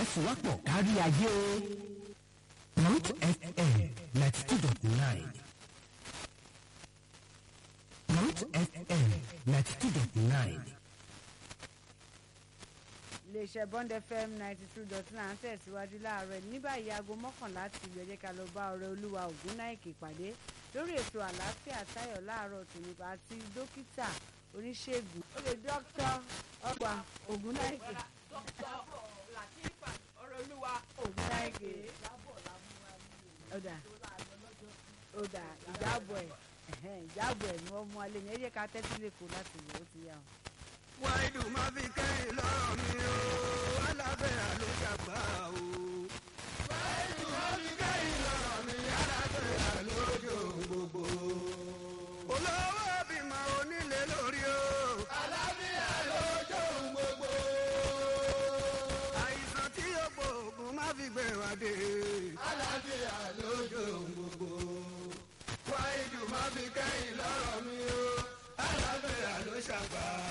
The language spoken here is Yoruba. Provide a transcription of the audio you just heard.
ìfẹsùwápọ̀ kárí ayé. Root FM ninety two dot nine. Root FM ninety two dot nine. iléeṣẹ́ bond fm ninety two dot nine tẹ̀síwájú láàárọ̀ ní báyìí aago mọ́kànlá ti ìlú ẹ̀jẹ̀ ká lọ bá ọ̀rẹ́ olúwa ògúnnáìkè pàdé lórí ètò àlàáfíà táyọ̀ láàárọ̀ tòní àti dókítà oníṣègùn olè dókítà ọgbà ògúnnáìkè ògúnnáìkè ọ̀dà ọ̀dà ìjábọ̀ ẹ̀ ẹ̀hẹ́n, ìjábọ̀ ẹ̀ ni wọ́n mú alẹ́ yẹn ẹ̀jẹ̀ ká tẹ́tí lè kó láti wò ó ti yá o. wáìdù má fi kẹ́yìn lọ́rọ̀ mi o alábẹ́yà ló dàgbà o. wáìdù má fi kẹ́yìn lọ́rọ̀ mi alábẹ́yà lójó gbogbo. olówó bímọ onílé lórí o. alábẹ́yà lójó gbogbo. àìsàn tí ó gbóògùn má fi gbé wa dé. alábẹ́yà lójó gbogbo. wáìdù má fi kẹ́yìn lọ́rọ̀ mi o alábẹ́yà ló ṣàgbà.